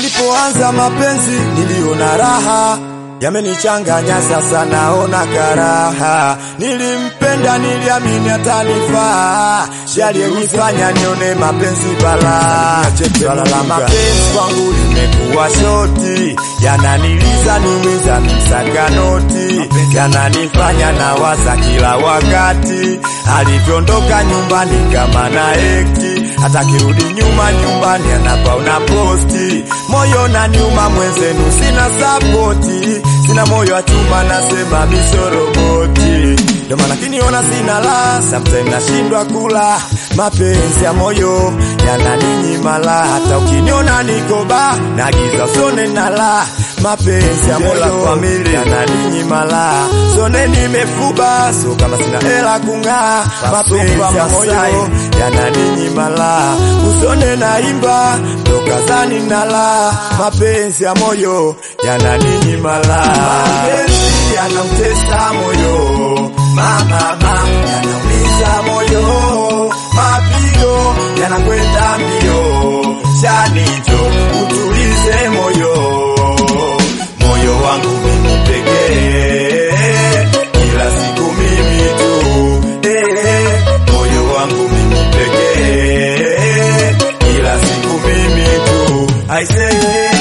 Nilipoanza mapenzi niliona raha, yamenichanganya sasa naona karaha. Nilimpenda niliamini atanifaa, yaliyenifanya nione mapenzi balaa. Swala la mapenzi kwangu limekuwa shoti, yananiliza niumiza msaka noti, yananifanya nawaza kila wakati, alivyoondoka nyumbani kama na ekti, hata kirudi nyuma nyumbani anapaona posti, moyo na nyuma mwenzenu sina sapoti, sina moyo wa chuma nasema misoroboti ndio maana kiniona sina la, sometimes nashindwa kula. Mapenzi ya moyo yananinyima la, hata ukiniona niko ba nagiza usone na la. Mapenzi ya moyo yananinyima la, sone nimefuba, so kama sina hela kung'aa. Mapenzi ya moyo yananinyima la, usone naimba toka zani na la. Mapenzi ya moyo yananinyima la, mapenzi yanautesa moyo mama mama, yanaumiza moyo, mapigo yanakwenda mbio, shanicho utulize moyo, moyo wangu mimi pekee, kila siku mimi tu eh, moyo wangu mimi pekee, kila siku mimi tu I say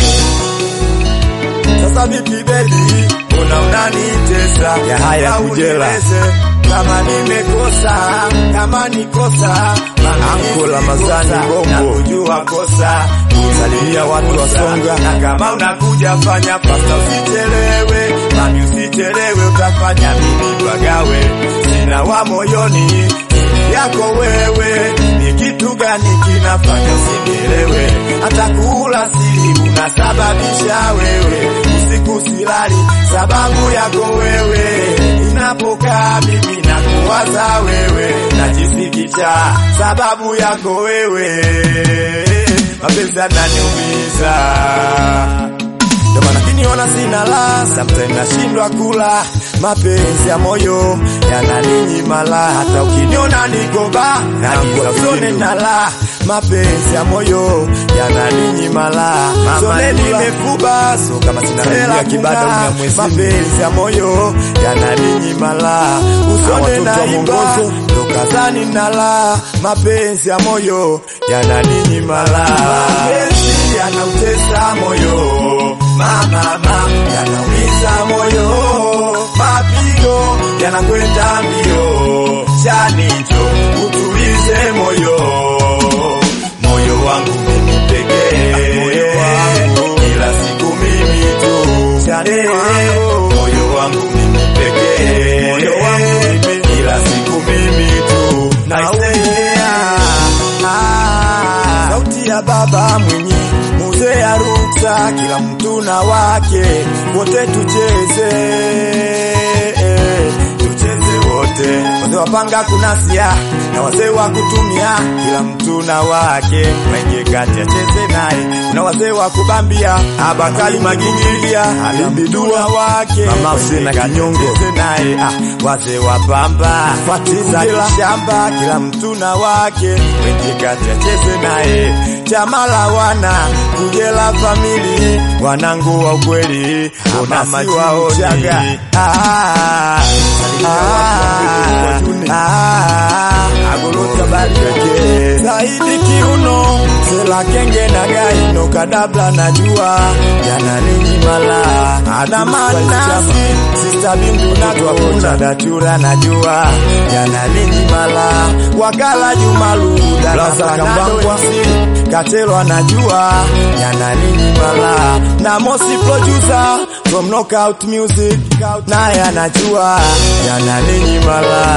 sasa vipi baby, una unanitesa ya haya kujela kama nimekosa, kama nikosa Ankola Mazani Bongo na kujua kosa salimia watu wa Songa, na kama unakuja fanya pasta, usichelewe mami, usichelewe, utafanya mimi pagawe, sina wa moyoni yako wewe, ni kitu gani kinafanya usinielewe? Hata kula siri unasababisha wewe, usiku silali sababu yako wewe, inapokaa mimi nakuwaza wewe, najisikicha sababu yako wewe, mapenzi yananiumiza ndio maana kiniona sina la, sometimes nashindwa kula. Mapenzi ya moyo yananinyima la, hata ukiniona niko ba nagiza usone na la. Mapenzi ya moyo yananinyima la, sone nimefuba, so kama sina hela kibada mapenzi ya moyo yananinyima la, usone naimba toka zani na la. Mapenzi ya moyo yananinyima la, mapenzi yanautesa moyo mama mama, yanaumiza moyo, mapigo yanakwenda mbio, chanicho utulize moyo, moyo wangu mimi pekee, kila siku mimi tu, chane moyo wangu mimi pekee, kila siku mimi tu, naumia ah, sauti ya baba mwenye mzee ya ruksa, kila mtu na wake, wote tucheze tucheze wote, wazee wapanga kunasia na wazee wa kutumia, kila mtu na wake, wenye kati acheze naye, kuna wazee wa kubambia, abakali magingilia, alibidua wake, mama usena kinyongo cheze naye, ah, wazee wa pamba fatiza shamba, kila mtu na wake, wenye kati acheze naye, chama la wana kujela famili, wanangu wa ukweli, mama waojaga ah, agolota barike zaidi kiuno sela kenge na gaino kadabla najua yananinyimala na manasi sista bindu natwakuna datura najua yananinyimala wakala jumaluda nafanadowesi Katelo anajua yananinyimala na Mosi producer from Knockout Music naye anajua yananinyimala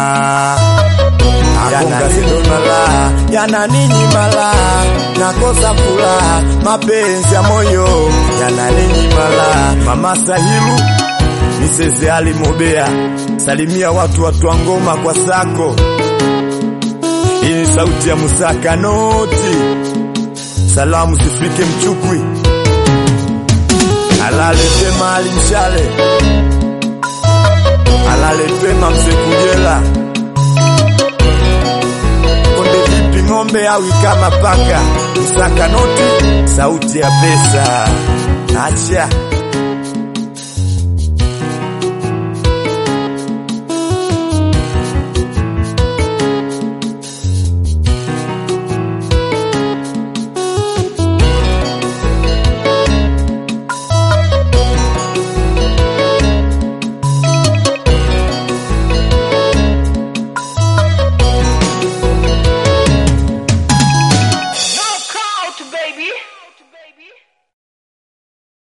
yananinyimala yananinyimala nakosa kula mapenzi ya moyo yananinyimala Mama Sahilu Miseze Ali Mobea salimia watu watu wa ngoma kwa sako hii ni sauti ya Musaka Noti. Salamu zifike Mchukwi, alale pema Ali Mshale, alale pema Mzee Kujela, konde vipi ng'ombe awi kama paka, kusaka noti, sauti ya pesa. Acha